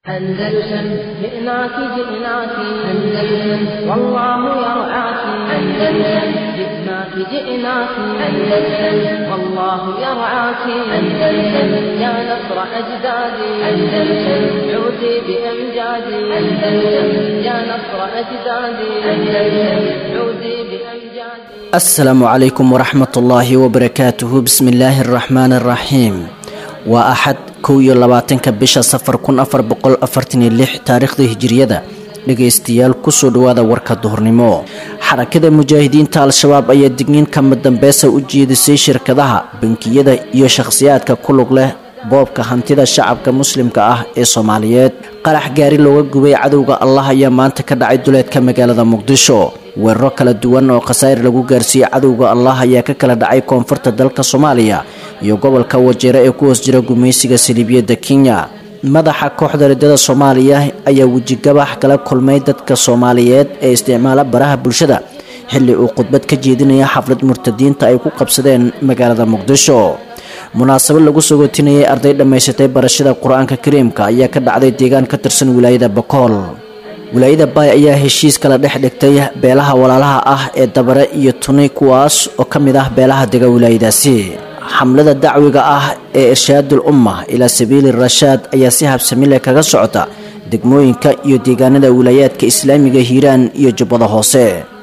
أندلسن جئناك جئناك أندلسن والله يرعاك أندلسن جئناك جئناك أندلسن والله يرعاك أندلسن يا نصر أجدادي أندلسن عودي بأمجادي أندلسن يا نصر أجدادي أندلسن عودي بأمجادي asalaamu calaykum waraxmat ullaahi wabarakaatuhu bismi illaahi araxmaani araxiim waa axad kow iyo labaatanka bisha safar kun afar boqol afartan iyo lix taariikhda hijiriyada dhegaystayaal kusoo dhawaada warka duhurnimo xarakada mujaahidiinta al-shabaab ayaa digniin kama dambeesa u jeedisay shirkadaha bankiyada iyo shakhsiyaadka ku lug leh boobka hantida shacabka muslimka ah ee soomaaliyeed qarax gaari looga gubay cadowga allah ayaa maanta ka dhacay duleedka magaalada muqdisho weeraro kala duwan oo khasaa'ir lagu gaarsiiyey cadowga allah ayaa ka kala dhacay koonfurta dalka soomaaliya iyo gobolka wajeero ee ku hoos jira gumaysiga saliibiyadda kenya madaxa kooxda riddada soomaaliya ayaa wejigabax kala kulmay dadka soomaaliyeed ee isticmaala baraha bulshada xilli uu khudbad ka jeedinaya xaflad murtadiinta ay ku qabsadeen magaalada muqdisho munaasabad lagu sogootinayay arday dhammaysatay barashada qur-aanka kariimka ayaa ka dhacday deegaan ka tirsan wilaayada bakool wilaayada baay ayaa heshiis kala dhex dhigtay beelaha walaalaha ah ee dabare iyo tuni kuwaas oo ka mid ah beelaha dega wilaayadaasi xamlada dacwiga ah ee irshaadul umma ilaa sabiili rashaad ayaa si habsami leh kaga socota degmooyinka iyo deegaanada wilaayaadka islaamiga hiiraan iyo jubbada hoose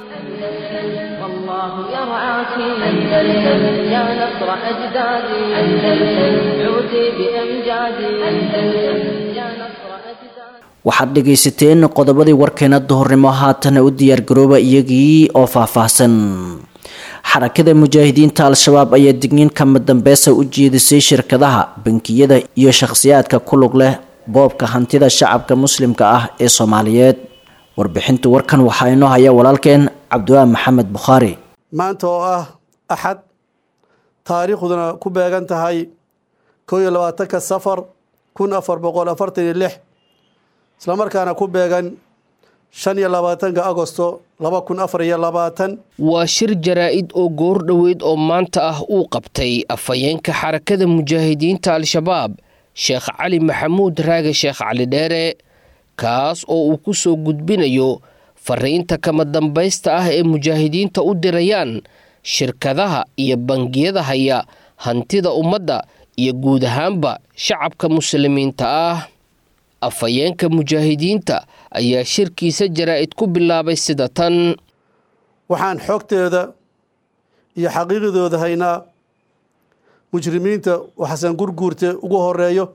والله يرعاك أندلسن يا نصر أجدادي أندلسن عودي بأمجادي أندلسن يا نصر أجدادي waxaad dhegaysateen qodobadii warkeena duhurnimo haatana u diyaargarooba iyagii oo faahfaahsan xarakada mujaahidiinta al-shabaab ayaa digniin kama dambeesa u jeedisay shirkadaha bankiyada iyo shakhsiyaadka ku lug leh boobka hantida shacabka muslimka ah ee soomaaliyeed warbixinta warkan waxaa inoo haya walaalkeen cabdiwaa maxamed bukhaari maanta oo ah axad taariikhduna ku beegan tahay kow iyo labaatanka safar kun afar boqol afartan iyo lix islamarkaana ku beegan shan iyo labaatanka agosto laba kun afar iyo labaatan waa shir jaraa-id oo goor dhoweyd oo maanta ah uu qabtay afhayeenka xarakada mujaahidiinta al-shabaab sheekh cali maxamuud raage sheekh cali dheere kaas oo uu ku soo gudbinayo fariinta kama dambaysta ah ee mujaahidiinta u dirayaan shirkadaha iyo bangiyada haya hantida ummadda iyo guud ahaanba shacabka muslimiinta ah afhayeenka mujaahidiinta ayaa shirkiisa jaraa-id ku bilaabay sida tan waxaan xogteeda iyo xaqiiqdooda haynaa mujrimiinta oo xasan gurguurte ugu horeeyo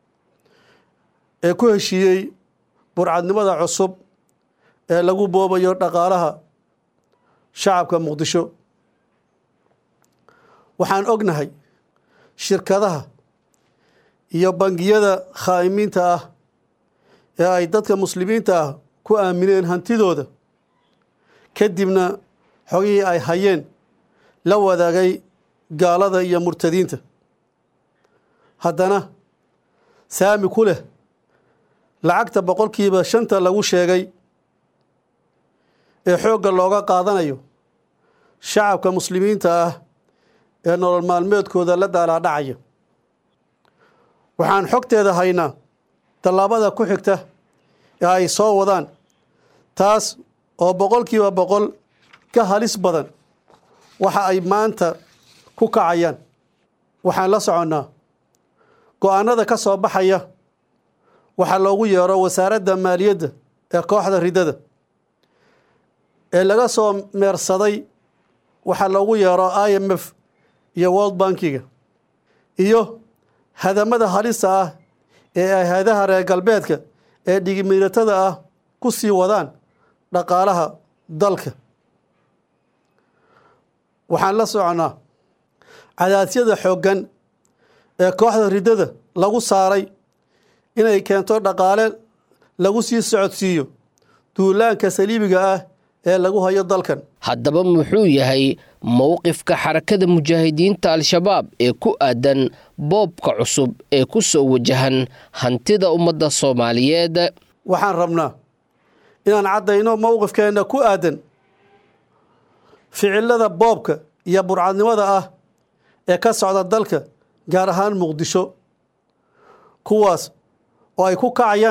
ee ku heshiiyey burcadnimada cusub ee lagu boobayo dhaqaalaha shacabka muqdisho waxaan ognahay shirkadaha iyo bangiyada khaa'imiinta ah ee ay dadka muslimiinta ah ku aamineen hantidooda kadibna xogihii ay hayeen la wadaagay gaalada iyo murtadiinta haddana saami ku leh lacagta boqolkiiba shanta lagu sheegay ee xoogga looga qaadanayo shacabka muslimiinta ah ee nolol maalmeedkooda la daalaadhacaya waxaan xogteeda haynaa tallaabada ku xigta ee ay soo wadaan taas oo boqolkiiba boqol ka halis badan waxa ay maanta ku kacayaan waxaan la soconnaa go-aanada ka soo baxaya waxaa loogu yeero wasaaradda maaliyadda ee kooxda riddada ee laga soo meersaday waxaa loogu yeero i m f iyo world bankiga iyo hadamada halista ah ee ay hay-adaha reer galbeedka ee dhigimiiratada ah ku sii wadaan dhaqaalaha dalka waxaan la soconnaa cadaasyada xooggan ee kooxda riddada lagu saaray inay keento dhaqaale lagu sii socodsiiyo duulaanka saliibiga ah ee lagu hayo dalkan haddaba muxuu yahay mowqifka xarakada mujaahidiinta al-shabaab ee ku aadan boobka cusub ee ku soo wajahan hantida ummadda soomaaliyeed waxaan rabnaa inaan caddayno mowqifkeenna ku aadan ficilada boobka iyo burcadnimada ah ee ka socda dalka gaar ahaan muqdisho kuwaas oo ay ku kacayaan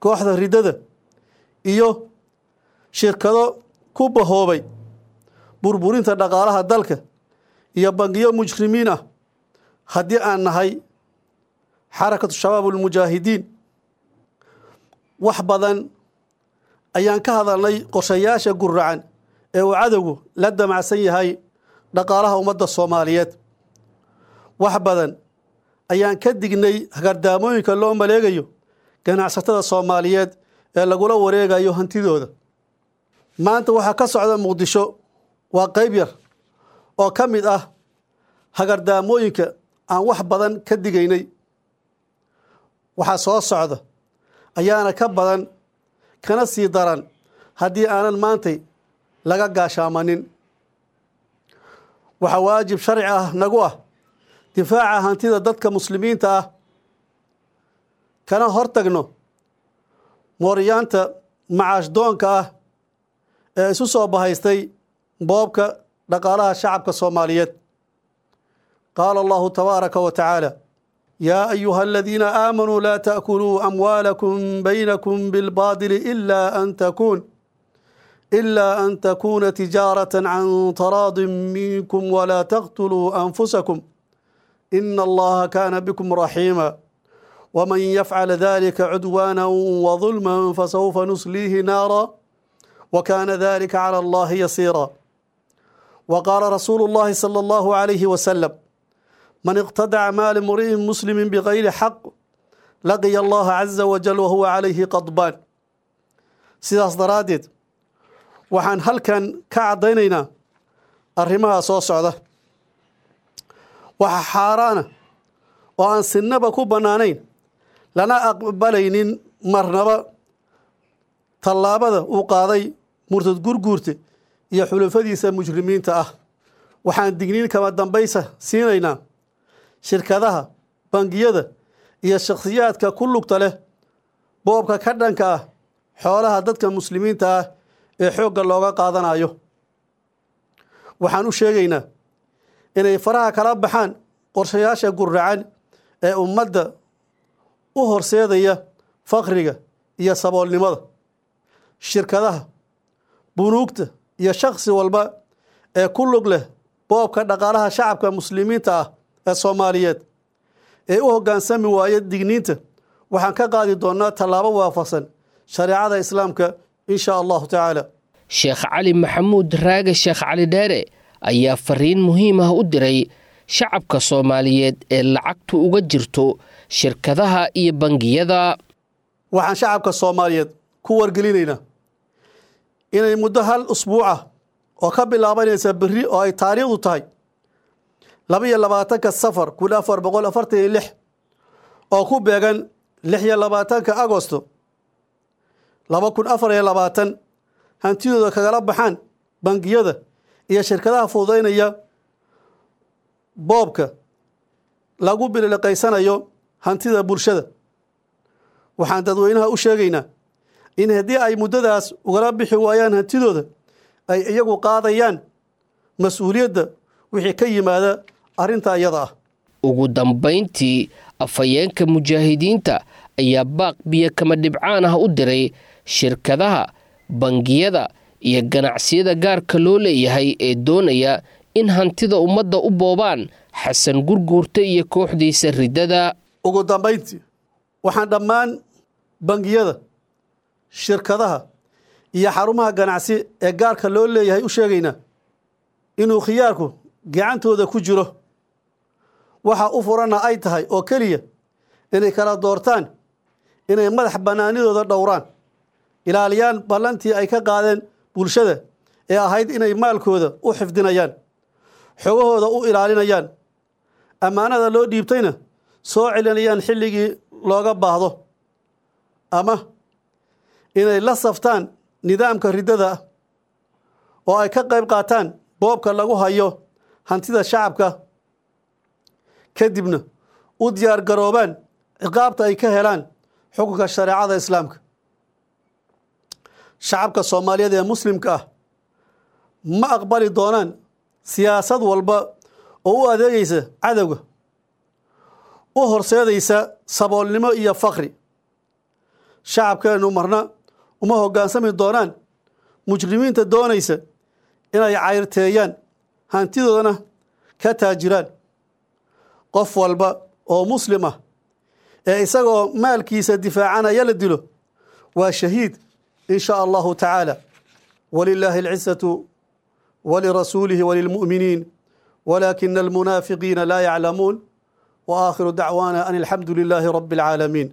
kooxda riddada iyo shirkado ku bahoobay burburinta dhaqaalaha dalka iyo bangiyo mujrimiin ah haddii aan nahay xarakatu shabaab ulmujaahidiin wax badan ayaan ka hadalnay qorshayaasha guracan ee uu cadowgu la damacsan yahay dhaqaalaha ummadda soomaaliyeed wax badan ayaan ka dignay hagardaamooyinka loo maleegayo ganacsatada soomaaliyeed ee lagula wareegayo hantidooda maanta waxaa ka socda muqdisho waa qayb yar oo ka mid ah hagardaamooyinka aan wax badan ka digaynay waxaa soo socda ayaana ka badan kana sii daran haddii aanan maantay laga gaashaamanin waxaa waajib sharci ah nagu ah difaaca hantida dadka muslimiinta ah kana hortagno mooryaanta macaash doonka ah ee isu soo bahaystay boobka dhaqaalaha shacabka soomaaliyeed qaala allahu tabaaraka wa tacaala yaa ayuha aladiina aamanuu laa taakuluu amwaalakum baynakum bilbaadili ilaa an takuun ilaa an takuuna tijaarata can taraadin minkum walaa taqtuluu anfusakum ina allaha kaana bikum raxiima wman yafcal dalika cudwaana wظulma fasawfa nusliihi naara wkana dalika calى allahi yasiira wqaala rasuulu اllahi salى اllahu عalayhi wasalam man iqtadaca maali mri'in muslimi bgayri xaq laqiya allaha caza wajal wahuwa calayhi qadbaan sidaas daraaddeed waxaan halkan ka caddaynaynaa arrimaha soo socda waxa xaaraana oo aan sinaba ku bannaanayn lana aqbalaynin marnaba tallaabada uu qaaday murtad gurguurte iyo xulufadiisa mujrimiinta ah waxaan digniin kama dambaysa siinaynaa shirkadaha bangiyada iyo shakhsiyaadka ku lugta leh boobka ka dhanka ah xoolaha dadka muslimiinta ah ee xoogga looga qaadanayo waxaan u sheegaynaa inay faraha kala baxaan qorshayaasha guracan ee ummadda u horseedaya fakriga iyo saboolnimada shirkadaha bunuugta iyo shakhsi walba ee ku lug leh boobka dhaqaalaha shacabka muslimiinta ah ee soomaaliyeed ee u hoggaansami waaya digniinta waxaan ka qaadi doonnaa tallaabo waafaqsan shareecada islaamka in shaa allahu tacaala sheekh cali maxamuud raage sheekh cali dheere ayaa fariin muhiim ah u diray shacabka soomaaliyeed ee lacagtu uga jirto shirkadaha iyo bangiyada waxaan shacabka soomaaliyeed ku wargelinaynaa inay muddo hal usbuucah oo ka bilaabanaysa berri oo ay taariikhdu tahay laba iyo labaatanka safar kun afar boqol afartan iyo lix oo ku beegan lix iyo labaatanka agosto laba kun afar iyo labaatan hantidooda kagala baxaan bangiyada iyo shirkadaha fududaynaya boobka lagu biliqaysanayo hantida bulshada waxaan dadweynaha u sheegaynaa in haddii ay muddadaas ugala bixi waayaan hantidooda ay iyagu qaadayaan mas-uuliyadda wixii ka yimaada arrinta iyada ah ugu dambayntii afhayeenka mujaahidiinta ayaa baaq biyo kama dhibcaan ah u diray shirkadaha bangiyada iyo ganacsiyada gaarka loo leeyahay ee doonaya in hantida ummadda u boobaan xasan gurguurta iyo kooxdiisa riddada ugu dambayntii waxaan dhammaan bangiyada shirkadaha iyo xarumaha ganacsi ee gaarka loo leeyahay u sheegaynaa inuu khiyaarku gacantooda ku jiro waxa u furanna ay tahay oo keliya inay kala doortaan inay madax bannaanidooda dhowraan ilaaliyaan ballantii ay ka qaadeen bulshada ee ahayd inay maalkooda u xifdinayaan xogahooda u ilaalinayaan ammaanada loo dhiibtayna soo celinayaan xilligii looga baahdo ama inay la saftaan nidaamka riddada ah oo ay ka qayb qaataan boobka lagu hayo hantida shacabka kadibna u diyaar garoobaan ciqaabta ay ka helaan xukunka shareecada islaamka shacabka soomaaliyeed ee muslimka ah ma aqbali doonaan siyaasad walba oo u adeegaysa cadowga u horseedaysa saboolnimo iyo fakri shacabkeennu marna uma hoggaansami doonaan mujrimiinta doonaysa inay cayrteeyaan hantidoodana ka taajiraan qof walba oo muslim ah ee isagoo maalkiisa difaacanaya la dilo waa shahiid in shaa allahu tacaala walilaahi alcisatu walirasuulihi walilmu'miniin walaakina almunaafiqiina laa yaclamuun wa aakhiru dacwaana an alxamdu lilaahi rabbi alcaalamiin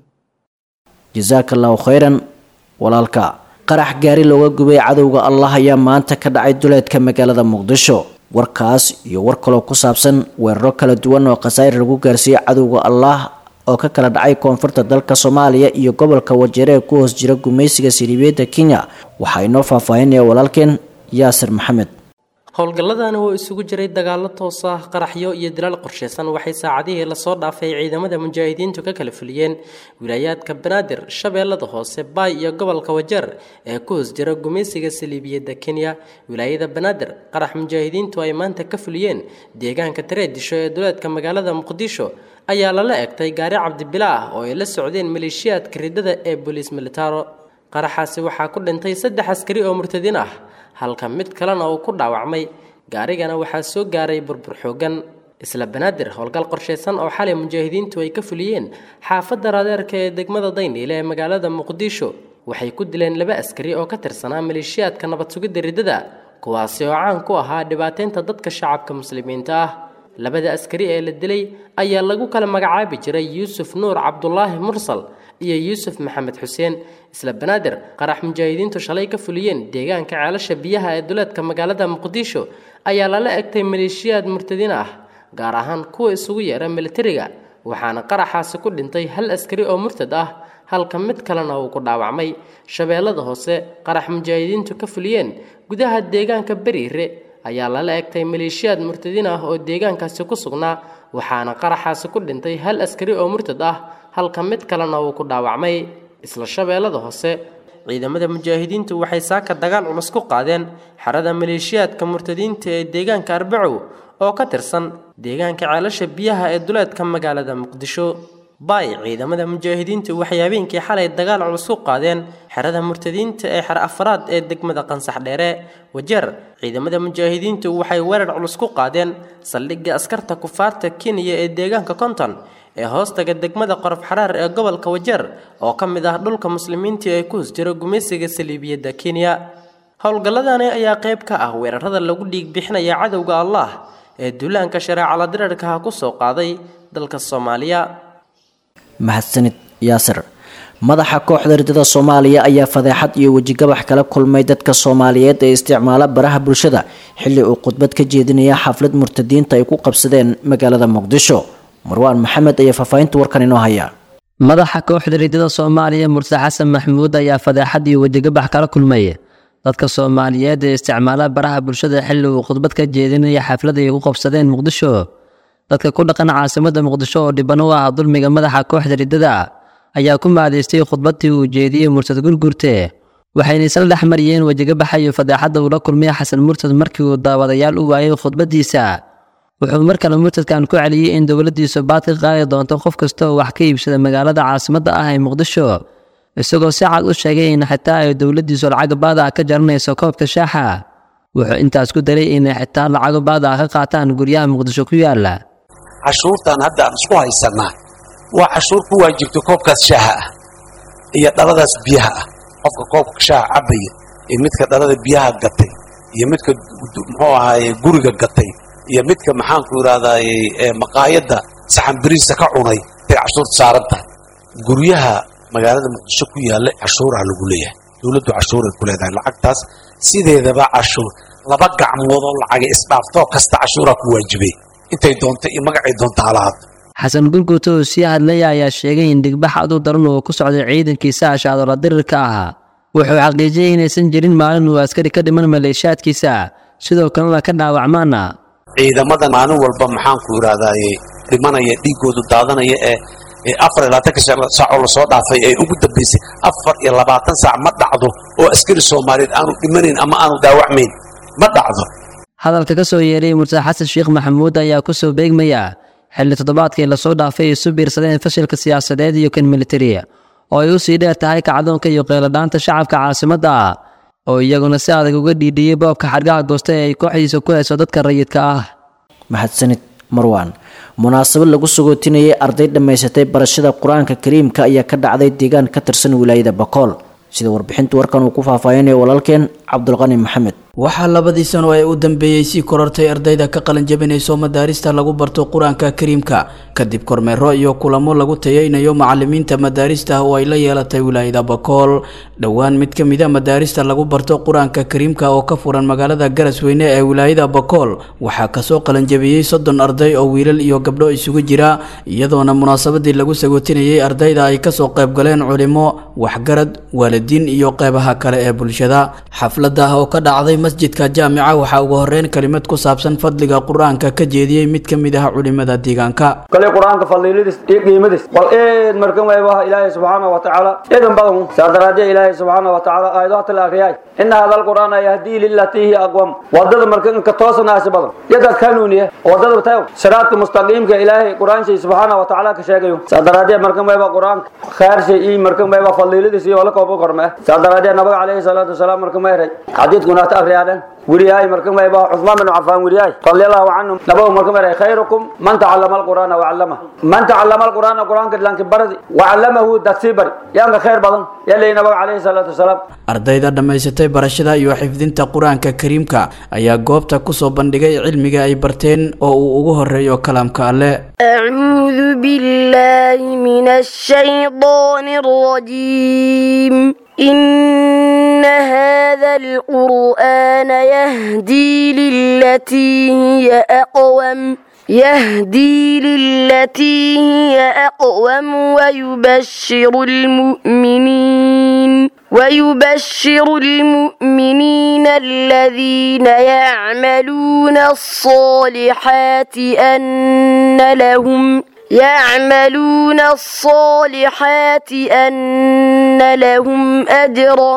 jasaaka allahu khayran walaalka qarax gaari looga gubay cadowga allah ayaa maanta ka dhacay duleedka magaalada muqdisho warkaas iyo war kaloo ku saabsan weeraro kala duwan oo khasaa'ir lagu gaarsiiyey cadowga allah oo ka kala dhacay koonfurta dalka soomaaliya iyo gobolka wajeere ee ku hoos jira gumaysiga siriibeedda kenya waxaa inoo faahfaahinaya walaalkeen yaasir maxamed howlgalladani oo isugu jiray dagaallo toos ah qaraxyo iyo dilaal qorshaysan waxay saacadihii lasoo dhaafay ciidamada mujaahidiintu ka kala fuliyeen wilaayaadka banaadir shabeellada hoose baay iyo gobolka wajeer ee ku hoos jira gumaysiga saliibiyadda kenya wilaayada banaadir qarax mujaahidiintu ay maanta ka fuliyeen deegaanka tareedisho ee duleedka magaalada muqdisho ayaa lala egtay gaari cabdibila ah oo ay la socdeen maleeshiyaadka ridada ee booliis militaro qaraxaasi waxaa ku dhintay saddex askari oo murtadiin ah halka mid kalena uu ku dhaawacmay gaarigana waxaa soo gaaray burbur xoogan isla banaadir howlgal qorshaysan oo xalay mujaahidiintu ay ka fuliyeen xaafadda raadeerka ee degmada dayniile ee magaalada muqdisho waxay ku dileen laba askari oo ka tirsanaa maleeshiyaadka nabad sugidda riddada kuwaasi oo caan ku ahaa dhibaateynta dadka shacabka muslimiinta ah labada askari ee la dilay ayaa lagu kala magacaabi jiray yuusuf nuur cabdulaahi mursal iyo yuusuf maxamed xuseen isla banaadir qarax mujaahidiintu shalay ka fuliyeen deegaanka ceelasha biyaha ee duleedka magaalada muqdisho ayaa lala egtay maleeshiyaad murtadiin ah gaar ahaan kuwa isugu yeera militariga waxaana qaraxaasi ku dhintay hal askari oo murtad ah halka mid kalena uu ku dhaawacmay shabeellada hoose qarax mujaahidiintu ka fuliyeen gudaha deegaanka beriire ayaa lala egtay maleeshiyaad murtadiin ah oo deegaankaasi ku sugnaa waxaana qaraxaasi ku dhintay hal askari oo murtad ah halka mid kalena uu ku dhaawacmay isla shabeellada hoose ciidamada mujaahidiintu waxay saaka dagaal culus ku qaadeen xerada maleeshiyaadka murtadiinta ee deegaanka arbacow oo ka tirsan deegaanka ceelasha biyaha ee duleedka magaalada muqdisho baay ciidamada mujaahidiintu waxay habeenkii xalay dagaal culus ku qaadeen xerada murtadiinta ee xer afraad ee degmada qansax dheere wajeer ciidamada mujaahidiintu waxay weerar culus ku qaadeen saldhigga askarta kufaarta kenya ee deegaanka konton ee hoostaga degmada qorof xaraar ee gobolka wajeer oo ka mid ah dhulka muslimiintii ay ku hos jiro gumaysiga saliibiyadda kenya howlgalladani ayaa qayb ka ah weerarada lagu dhiig bixinaya cadowga allah ee duulaanka shareecala dirarkaha ku soo qaaday dalka soomaaliya mahadsanid yaasir madaxa kooxda ridada soomaaliya ayaa fadeexad iyo wejigabax kala kulmay dadka soomaaliyeed ee isticmaala baraha bulshada xilli uu khudbad ka jeedinaya xaflad murtadiinta ay ku qabsadeen magaalada muqdisho marwaan maxamed ayaa faahfaahinta warkan inoo haya madaxa kooxda ridada soomaaliya murse xasan maxmuud ayaa fadeexad iyo wejigabax kala kulmay dadka soomaaliyeed ee isticmaala baraha bulshada xilli uu khudbad ka jeedinaya xaflad ay ku qabsadeen muqdisho dadka ku dhaqan caasimada muqdisho oo dhiban u ah dulmiga madaxa kooxda ridada ayaa ku maadaystay khudbadii uu jeediyey mursad gurgurte waxayna isla dhex mariyeen wejigabaxa iyo fadeexadda uu la kulmay xasan mursad markii uu daawadayaal u waayay khudbadiisa wuxuu mar kale murtadkan ku celiyey in dowladdiisu baad ka qaadi doonto qof kasta oo wax ka iibsada magaalada caasimadda ah ee muqdisho isagoo si cad u sheegay in xitaa ay dowladdiisu lacago baada ah ka jaranayso koobka shaaxa wuxuu intaas ku daray inay xitaa lacago baada ah ka qaataan guryaha muqdisho ku yaala cashuurtan hadda aan isku haysannaa waa cashuur ku waajibta koobkaas shaaha ah iyo dhaladaas biyaha ah qofka koobka shaaha cabbaya iyo midka dhalada biyaha gatay iyo midka muxuu ahaaye guriga gatay iyo midka maxaanku idhahdaaye ee maqaayadda saxan biriisa ka cunay bay cashuurta saaran tahay guryaha magaalada muqdisho ku yaalla cashuuraa lagu leeyahay dowladdu cashuuray ku leedahay lacagtaas sideedaba cashuur laba gacmood oo lacaga isdhaaftoo kasta cashuuraa ku waajibay intay doonta iyo magacay doonta halahaad xasan gurguuto oo sii hadlaya ayaa sheegay in dhigbax adu daran uu ku socday ciidankiisa ashaadola dirirka ahaa wuxuu xaqiijiyey inaysan jirin maalin uu askari ka dhiman maleeshaadkiisa sidoo kalena ka dhaawacmaana ciidamada maalin walba maxaanku idhahdaaye dhimanaya dhiigoodu daadanaya ee ee afar iyo labaatanka saacoo lasoo dhaafay ee ugu dambaysay afar iyo labaatan saac ma dhacdo oo askari soomaaliyeed aanu dhimanayn ama aanu dhaawacmayn ma dhacdo hadalka ka soo yeeray murse xasan sheekh maxamuud ayaa ku soo beegmaya xilli toddobaadkii lasoo dhaafay ay isu biirsadeen fashilka siyaasadeed iyo kan militari oo ay u sii dheer tahay kacdoonka iyo qeeladhaanta shacabka caasimadda ah oo iyaguna si adag uga dhiidhiyey boobka xadgaha goosta ee ay kooxdiisa ku hayso dadka rayidka ah mahadsanid marwaan munaasabad lagu sagootinayay arday dhammaysatay barashada qur-aanka kariimka ayaa ka dhacday deegaan ka tirsan wilaayada bakool sida warbixinta warkan uu ku faahfaahinayo walaalkeen cabdulqani maxamed waxaa labadii sano ee u dambeeyey sii korortay ardayda ka qalin jabinayso madaarista lagu barto qur-aanka kariimka kadib kormeero iyo kulamo lagu tayeynayo macalimiinta madaarista oo ay la yeelatay wilaayada bakool dhowaan mid ka mida madaarista lagu barto qur-aanka kariimka oo ka furan magaalada garasweyne ee wilaayada bakool waxaa kasoo qalinjabiyey soddon arday oo wiilal iyo gabdho isugu jira iyadoona munaasabadii lagu sagootinayay ardayda ay kasoo qaybgaleen culimo waxgarad waalidiin iyo qeybaha kale ee bulshada xaflada oo ka dhacday masjidka jaamica waxaa ugu horeyn kelimad ku saabsan fadliga qur-aanka ka jeediyey mid ka mid ah culimada deegaanka kale qur-aanka fadliiladiis iyo qiimadiis bal eed markan waybaha ilaahay subxaana wa tacaala eedan badan saa daraadee ilaahay subxaana wa tacaala aayadaha la akhriyay ina hada alqur'aana yahdii lilatii hiya aqwam wadada markan ka toosanaasi badan yadad kanuuniya wadada tayo siraadka mustaqiimka ilaahay qur-aanshay subxaana wa tacaala ka sheegayo saa daraadee markan wayba qur-aanka khaarshay iyo markan wayba fadliiladiis iyo wala koobo korme saa daraadee nabiga calayhi salaatu wasalaam markan mayray xadiidkuna ta akhriyaaden weriyahay markan wayba cusmaan bin cafaan weriyahay radiallahu canhum nabagu markan mayray khayrukum man tacallama alqur'aana wacallama man tacallama alqur'aana qur-aanka lanki baradi wacallamahu dadsii bari yaanka khayr badan yalay nabaga calayhi salaatu wasalaam ardayda dhammaysatay barashada iyo xifdinta qur-aanka kariimka ayaa goobta kusoo bandhigay cilmiga ay barteen oo uu ugu horeeyo kalaamka alle أعوذ بالله من الشيطان الرجيم إن هذا القرآن يهدي للتي هي أقوم يهدي للتي هي أقوم ويبشر المؤمنين ويبشر المؤمنين الذين يعملون الصالحات أن لهم يعملون الصالحات أن لهم أجرا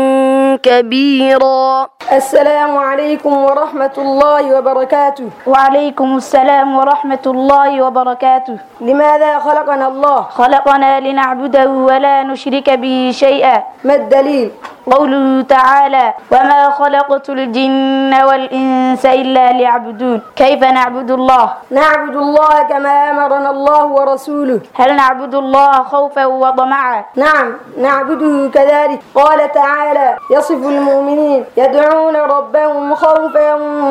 كبيرا السلام عليكم ورحمة الله وبركاته وعليكم السلام ورحمة الله وبركاته لماذا خلقنا الله خلقنا لنعبده ولا نشرك به شيئا ما الدليل قوله تعالى وما خلقت الجن والإنس إلا ليعبدون كيف نعبد الله نعبد الله كما أمرنا الله ورسوله هل نعبد الله خوفا وطمعا نعم نعبده كذلك قال تعالى يصف المؤمنين يدعون ربهم خوفا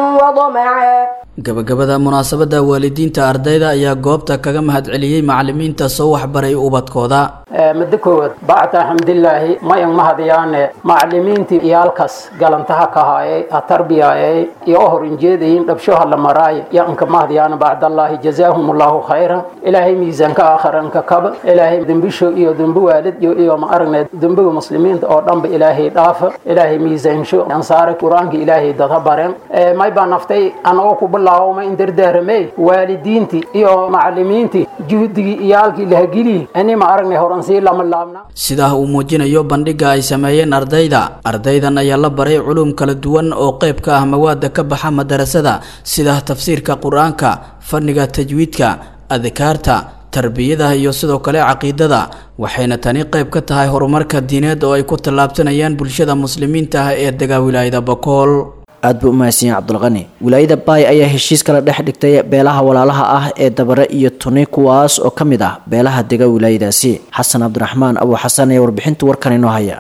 وطمعا gabagabada munaasabada waalidiinta ardayda ayaa goobta kaga mahadceliyey macalimiinta soo waxbaray ubadkooda muddo koowaad bacda xamdilaahi mayan mahadiyaane macalimiintii iyaalkaas galantaha ka haayay ha tarbiyaayay iyo u hor injeedayin dhabshoha la maraaye yanka mahadiyaana bacdallaahi jazaahum allahu khayran ilaahay miisaanka aakharanka kaba ilaahay dembisho iyo dembi waalidyo iyo ma aragne dembiga muslimiinta oo dhanba ilaahay dhaafa ilaahay miisaansho ansaare qur-aanka ilaahay dada baren may baa naftay anagoo ku bilaawma in dardaaramey waalidiintii iyo macalimiintii juhdigii iyaalkii lahageliyi ani ma aragnay horan sii lama laabna sidaa uu muujinayo bandhiga ay sameeyeen ardayda ardaydan ayaa la baray culum kala duwan oo qayb ka ah mawaada ka baxa madarasada sida tafsiirka qur-aanka fanniga tajwiidka adkaarta tarbiyada iyo sidoo kale caqiidada waxayna tani qayb ka tahay horumarka diineed oo ay ku tallaabsanayaan bulshada muslimiinta ah ee degaa wilaayada bakool aad buu u mahadsan yahay cabdulqani wilaayada baay ayaa heshiis kala dhex dhigtay beelaha walaalaha ah ee dabare iyo tuni kuwaas oo ka mid ah beelaha dega wilaayadaasi xasan cabdiraxmaan abuu xasan ayaa warbixinta warkan inoo haya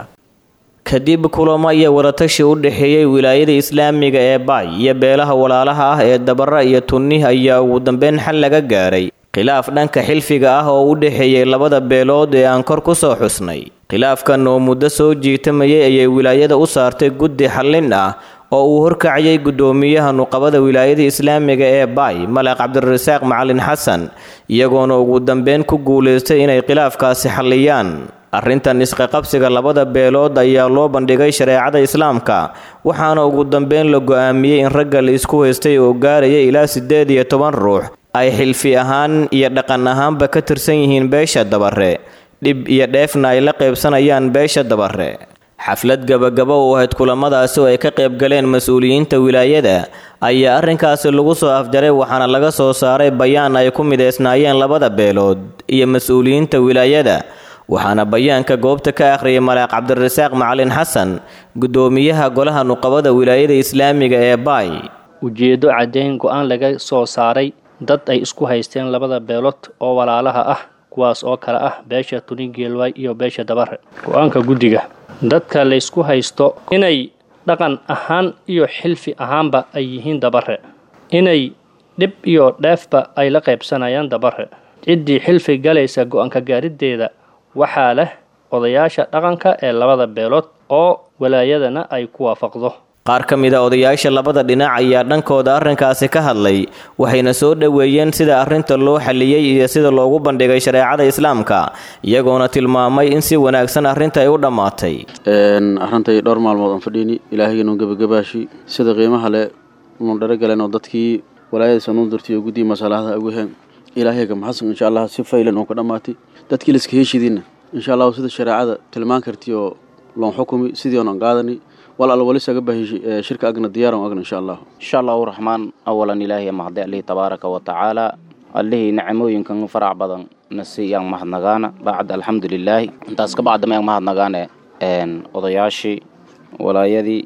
kadib kulamo iyo wadatashi u dhexeeyey wilaayada islaamiga ee baay iyo beelaha walaalaha ah ee dabare iyo tuni ayaa ugu dambeyn xal laga gaaray khilaaf dhanka xilfiga ah oo u dhexeeyey labada beelood ee aan kor ku soo xusnay khilaafkan oo muddo soo jiitamayay ayay wilaayada u saartay guddi xallin ah oo uu horkacayay guddoomiyaha nuqabada wilaayada islaamiga ee baay malaq cabdirasaaq macalin xasan iyagoona ugu dambeyn ku guulaystay inay khilaafkaasi xalliyaan arrintan isqaqabsiga labada beelood ayaa loo bandhigay shareecada islaamka waxaana ugu dambeyn la go'aamiyey in ragga la isku haystay oo gaaraya ilaa siddeed iyo toban ruux ay xilfi ahaan iyo dhaqan ahaanba ka tirsan yihiin beesha dabare dhib iyo dheefna ay la qaybsanayaan beesha dabare xaflad gabagaba u ahayd kulamadaasi oo ay ka qayb galeen mas-uuliyiinta wilaayada ayaa arrinkaasi lagu soo afjaray waxaana laga soo saaray bayaan ay ku mideysnaayeen labada beelood iyo mas-uuliyiinta wilaayada waxaana bayaanka goobta ka akhriyay malaaq cabdirasaaq macalin xasan guddoomiyaha golaha nuqabada wilaayada islaamiga ee baay ujeeddo caddayn go-aan laga soo saaray dad ay isku haysteen labada beelood oo walaalaha ah kuwaas oo kale ah beesha tunigeelwaay iyo beesha dabare go-aanka guddiga dadka laysku haysto inay dhaqan ahaan iyo xilfi ahaanba ay yihiin dabare inay dhib iyo dheefba ay la qaybsanayaan dabare ciddii xilfi galaysa go-aanka gaariddeeda waxaa leh odayaasha dhaqanka ee labada beelood oo walaayadana ay ku waafaqdo qaar ka mid a odayaasha labada dhinac ayaa dhankooda arrinkaasi ka hadlay waxayna soo dhoweeyeen sida arrinta loo xalliyey iyo sida loogu bandhigay shareecada islaamka iyagoona tilmaamay in si wanaagsan arrinta ay u dhammaatay arintay dhowr maalmood aan fadhiini ilaahaynu gebagabaashi sida qiimaha le unu dharagaleen oo dadkii walaayadiisa nuu dirtay oo guddii masalahada ugu heen ilaahayga maxasan insha allah si faylan oo ka dhammaatay dadkii laiska heshidiinna insha allahu sida shareecada tilmaan kartii oo loon xukumi sidii oon qaadani wal al wali saga bahi shirka agna diyaaran agna insha allah insha allahu raxmaan awalan ilaahiy mahdi allihii tabaaraka wa tacaala allihii nicmooyinkan farac badan nasi yaan mahadnagaana bacd alxamdulilaahi intaas ka bacda mayaan mahadnagaane odayaashii walaayadii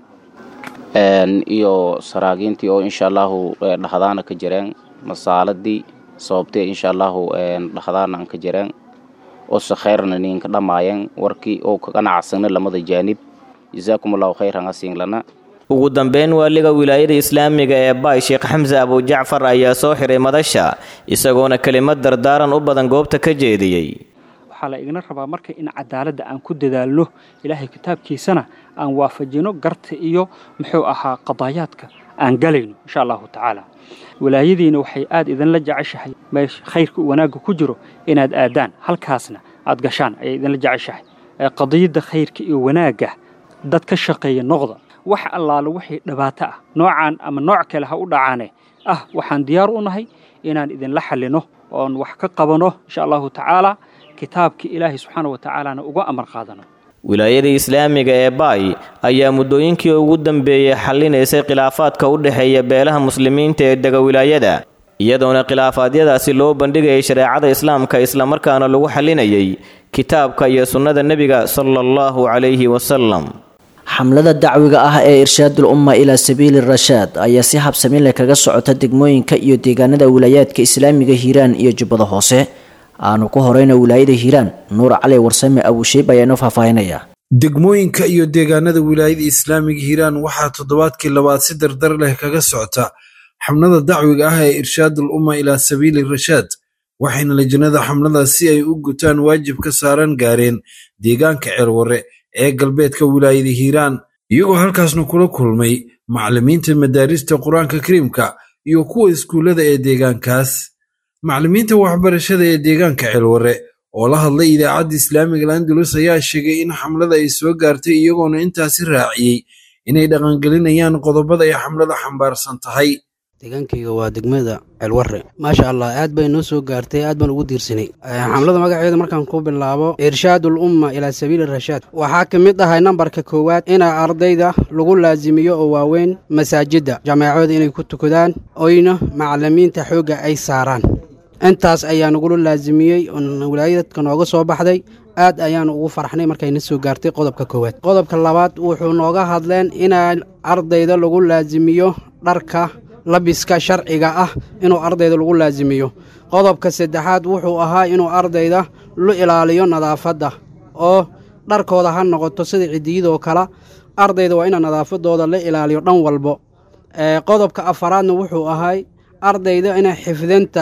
iyo saraagiintii oo insha allahu dhahdaana ka jireen masaaladii sababtee insha allahu dhahdaana aan ka jireen oo se khayrna ninka dhammaayeen warkii oo ka ganacsana lamada jaanib jazaakum allahu khayran asiin lana ugu dambeyn waaliga wilaayada islaamiga ee baay sheekh xamse abujacfar ayaa soo xiray madasha isagoona kelimad dardaaran u badan goobta ka jeediyey waxaa la igna rabaa marka in cadaaladda aan ku dadaalno ilaahay kitaabkiisana aan waafajino garta iyo muxuu ahaa qadaayaadka aan galayno insha allahu tacaala walaayadiina waxay aad idinla jeceshahay meesha khayrka wanaagga ku jiro inaad aadaan halkaasna aad gashaan ayay idinla jeceshahay qadiyadda khayrka iyo wanaagga dad ka shaqeeya noqda wax allaale wixii dhibaato ah noocaan ama nooc kale ha u dhacaane ah waxaan diyaar u nahay inaan idinla xallino oon wax ka qabano insha allahu tacaala kitaabkii ilaahay subxaana wa tacaalana uga amar qaadano wilaayada islaamiga ee baay ayaa muddooyinkii ugu dambeeyey xallinaysay khilaafaadka u dhexeeya beelaha muslimiinta ee dega wilaayada iyadoona khilaafaadyadaasi loo bandhigayay shareecada islaamka islamarkaana lagu xallinayay kitaabka iyo sunnada nebiga sala allahu calayhi wasalam xamlada dacwiga ah ee irshaadul umma ilaa sabiili rashaad ayaa si habsami leh kaga socota degmooyinka iyo deegaanada wilaayaadka islaamiga hiiraan iyo jubbada hoose aanu ku horeyna wilaayada hiiraan nuur cali warsame abushiib ayaa inoo faahfaahinaya degmooyinka iyo deegaanada wilaayada islaamiga hiiraan waxaa toddobaadkii labaad si dardar leh kaga socota xamlada dacwiga ah ee irshaadul umma ilaa sabiili rashaad waxayna lajnada xamladaas si ay u gutaan waajib ka saaran gaareen deegaanka ceelwarre ee galbeedka wilaayada hiiraan iyagoo halkaasna kula kulmay macallimiinta madaarista qur-aanka kariimka iyo kuwa iskuullada ee deegaankaas macallimiinta waxbarashada ee deegaanka ceelwarre oo la hadlay idaacadda islaamiga landalus ayaa sheegay in xamlada ay soo gaartay iyagoona intaasi raaciyey inay dhaqangelinayaan qodobada ay xamlada xambaarsan tahay deegaankayga waa degmada ceelwarre maasha allah aad bay noo soo gaartay aad baan ugu diirsanay xamlada magaceeda markaan ku bilaabo irshaadul umma ilaa sabiili rashaad waxaa ka mid ahay nambarka koowaad ina ardayda lagu laasimiyo oo waaweyn masaajidda jameecooda inay ku tukadaan oyna macallimiinta xoogga ay saaraan intaas ayaa nagula laasimiyey wilaayadka nooga soo baxday aad ayaan ugu farxnay markayna soo gaartay qodobka koowaad qodobka labaad wuxuu nooga hadleen inaa ardayda lagu laasimiyo dharka labiska sharciga ah inuu ardayda lagu laasimiyo qodobka saddexaad wuxuu ahaa inuu ardayda lu ilaaliyo nadaafadda oo dharkooda ha noqoto sida cidiyadoo kale ardayda waa ina nadaafadooda la ilaaliyo dhan walbo qodobka afaraadna wuxuu ahay ardayda ina xifdinta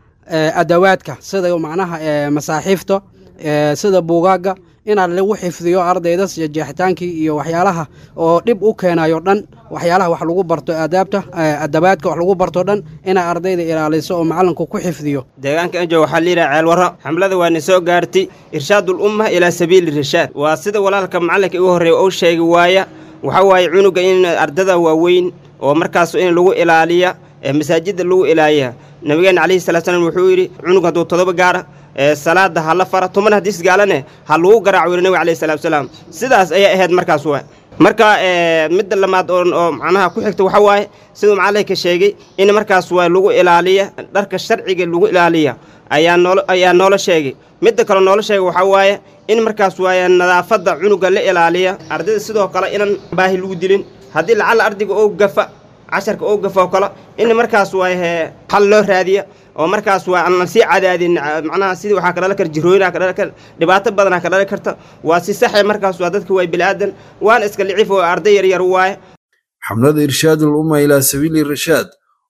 adawaadka sida macnaha masaaxiifta sida buugaagga inaa lagu xifdiyo ardayda jeexitaankii iyo waxyaalaha oo dhib u keenayo dhan waxyaalaha wax lagu barto aadaabta adabaadka wax lagu barto dhan inaa ardayda ilaaliso oo macalinku ku xifdiyo deegaanka enjo waxaa layidhaha ceelwarro xamlada waana soo gaartay irshaadul umma ilaa sabiili rashaad waa sida walaalka macalinka igu horreeya uu sheegi waaya waxaa waaye cunuga in ardada waaweyn oo markaas in lagu ilaaliya masaajidda lagu ilaaliya nabigeena calayhi salatu slam wuxuu yidhi cunug hadduu todoba gaara salaada ha la fara tuman haddii isgaalane ha lagu garaaco weli nabiga alayhi salatu wasalaam sidaas ayay ahayd markaas waay marka midda lamaad oo macnaha ku xigta waxa waaye siduu macallinka sheegay in markaas waa lagu ilaaliya dharka sharciga lagu ilaaliya ayaa nool ayaa noola sheegay midda kale noola sheegay waxaa waaye in markaas waaye nadaafadda cunuga la ilaaliya ardayda sidoo kale inaan baahi lagu dilin haddii lacalla ardayga oo gafa casharka oo gafa oo kale in markaas waaye xal loo raadiya oo markaas waa aan sii cadaadin macnaha sidii waxaa ka dhalan kara jirooyinaa ka dhalan kara dhibaato badanaa ka dhalan karta waa si saxe markaas waa dadka waa bili-aadan waana iska liciif oo arday yaryar waaye xamlada irshaadul umma ilaa sabiili rashaad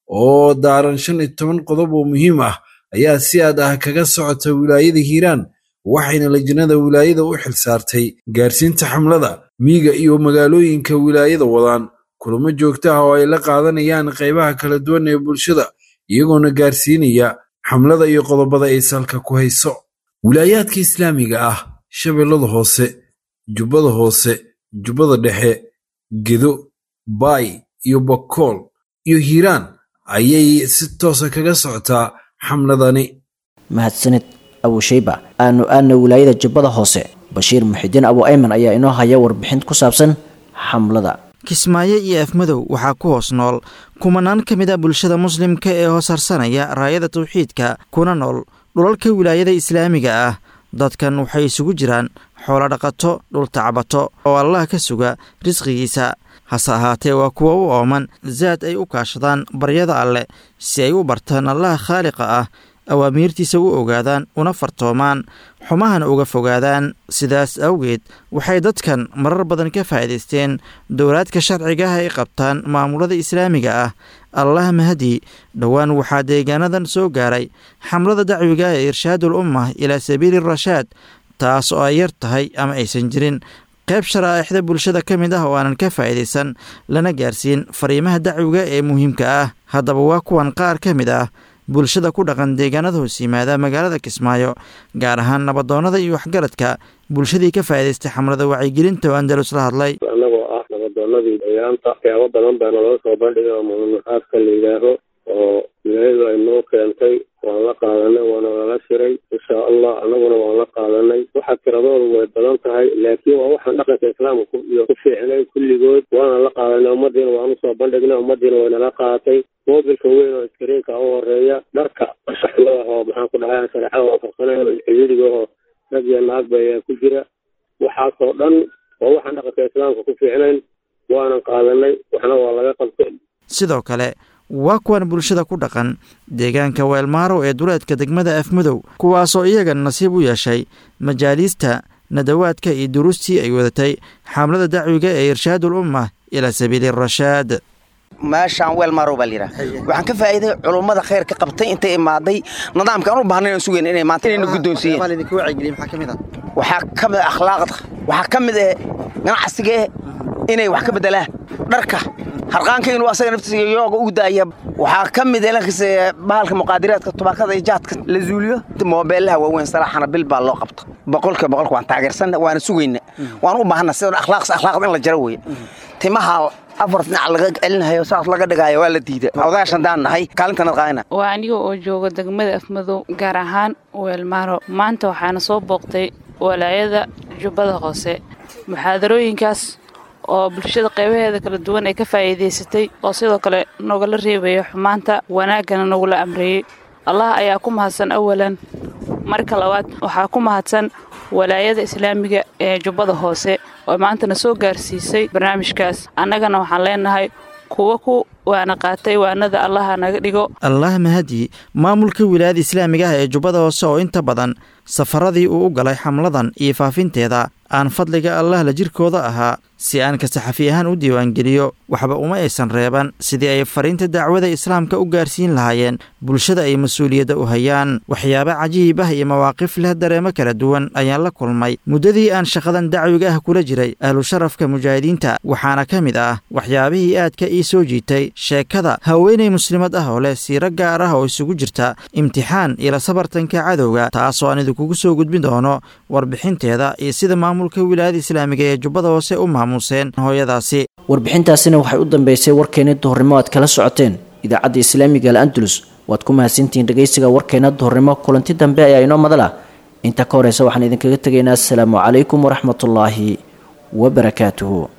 oo daaran shan iyo toban qodob oo muhiim ah ayaa si aad ah kaga socota wilaayada hiiraan waxayna lajnada wilaayada u xilsaartay gaarsiinta xamlada miyiga iyo magaalooyinka wilaayada wadaan kulamo joogto ah oo ay la qaadanayaan qaybaha kala duwan ee bulshada iyagoona gaarsiinaya xamlada iyo qodobada ay salka ku hayso wilaayaadka islaamiga ah shabeellada hoose jubbada hoose jubbada dhexe gedo baay iyo bakool iyo hiiraan ayay si toosa kaga socotaa xamladani mahadsanid abushayba aanu aadna wilaayada jubbada hoose bashiir muxidiin abu ayman ayaa inoo haya warbixin ku saabsan xamlada kismaayo iyo afmadow waxaa ku hoos nool kumanaan ka mid a bulshada muslimka ee hoos harsanaya raayada tawxiidka kuna nool dhulalka wilaayada islaamiga ah dadkan waxay isugu jiraan xoolo dhaqato dhul tacbato oo allah ka suga risqigiisa hase ahaatee waa kuwa u ooman zaad ay u kaashadaan baryada alleh si ay u bartaan allaha khaaliqa ah awaamiirtiisa u ogaadaan una fartoomaan xumahana uga fogaadaan sidaas awgeed waxay dadkan marar badan ka faa'iidaysteen dowlaadka sharciga ah ay qabtaan maamulada islaamiga ah allah mahadi dhowaan waxaa deegaanadan soo gaaray xamlada dacwiga ee irshaadul ummah ilaa sabiili rashaad taas oo ay yar tahay ama aysan jirin qayb sharaa'ixda bulshada ka mid ah oo aanan ka faa'iidaysan lana gaarsiin fariimaha dacwiga ee muhiimka ah haddaba waa kuwan qaar ka mid ah bulshada ku dhaqan deegaanada hoos yimaada magaalada kismaayo gaar ahaan nabadoonnada iyo waxgaradka bulshadii ka faa'iidaystay xamlada wacyigelinta oo andalus la hadlay annagoo ah nabadoonnadii deegaanta waxyaabo badan baa naloo soo bandhigay oo munaxaadka la yidhaaho oo wilaayadu ay noo keentay waan la qaadanay waana lala shiray insha allah annaguna waan la qaadanay waxa tiradoodu way badan tahay laakiin waa waxaan dhaqanka islaamka iyo ku fiicnay kulligood waana la qaadanay ummadiina waan usoo bandhignay ummadiina way nala qaadatay moobilka weyn oo iskariinka u horeeya dharka shaxlada oo maxaan ku dhahay shareecada waafaqsanay oo xidhiidhiga oo rag iyo naagba ayaa ku jira waxaasoo dhan waa waxaan dhaqanka islaamka ku fiicnayn waanan qaadanay waxna waa laga qabtay sidoo kale waa kuwan bulshada ku dhaqan deegaanka weelmaaro ee duleedka degmada afmadow kuwaasoo iyagan nasiib u yeeshay majaaliista nadawaadka iyo duruustii ay wadatay xamlada dacwiga ee irshaadul ummah ilaa sabiili rashaad meeshaan weel maarow baa layidhaha waxaan ka faa'iiday culummada khayr ka qabtay intay imaaday nidaamka aan u baahnay aan sugayn inay maanta inayna guddoonsiiyeen waxaa ka mid ah akhlaaqda waxaa ka mid ah ganacsiga eh inay wax ka beddelaan dharka harqaanka inuu asaga naftiisa yooga u daaya waxaa ka mid ah bahalka muqaadiraadka tubaakada iyo jaadka la zuuliyo moobeellaha waaweyn salaaxana bil baa loo qabta boqolkiiba boqolka waan taageersanna waana sugayna waan u baahana sida akhlaaqs akhlaaqda in la jaro weeye timaha afar dhinac laga celinayo saas laga dhigaayo waa la diida odayaashan daan nahay kaalintanad qaadina waa aniga oo jooga degmada afmadow gaar ahaan weelmaaro maanta waxaana soo booqtay walaayada jubbada hoose muxaadarooyinkaas oo bulshada qaybaheeda kala duwan ay ka faa'iidaysatay oo sidoo kale nogala reebaya xumaanta wanaaggana nagula amreeyey allah ayaa ku mahadsan awalan marka labaad waxaa ku mahadsan walaayada islaamiga ee jubbada hoose oo maantana soo gaarsiisay barnaamijkaas annagana waxaan leenahay kuwa ku waana qaatay waanada allaha naga dhigo allah mahadi maamulka wilaayada islaamiga ah ee jubbada hoose oo inta badan safaradii uu u galay xamladan iyo faafinteeda aan fadliga allah la jirkooda ahaa si aan ka saxafi ahaan u diiwaangeliyo waxba uma aysan reeban sidii ay fariinta dacwada islaamka u gaarsiin lahaayeen bulshada ay mas-uuliyadda u hayaan waxyaabo cajiib ah iyo mawaaqif leh dareemo kala duwan ayaan la kulmay muddadii aan shaqadan dacwiga ah kula jiray ahlu sharafka mujaahidiinta waxaana ka mid ah waxyaabihii aadka ii soo jiitay sheekada haweenay muslimad ah oo leh siiro gaar ah oo isugu jirta imtixaan iyo la sabartanka cadowga taasoo aan idinkugu soo gudbin doono warbixinteeda iyo sida maamulka wilaayada islaamiga ee jubbada hoose u maamuuseen hooyadaasi warbixintaasina waxay u dambeysay warkeeni duhurnimo aad kala socoteen idaacadda islaamiga al andalus waad ku mahadsantihiin dhegaysiga warkeena duhurnimo kulanti dambe ayaa inoo madala inta ka horeysa waxaan idinkaga tegaynaa asalaamu calaykum waraxmatullaahi wabarakaatuhu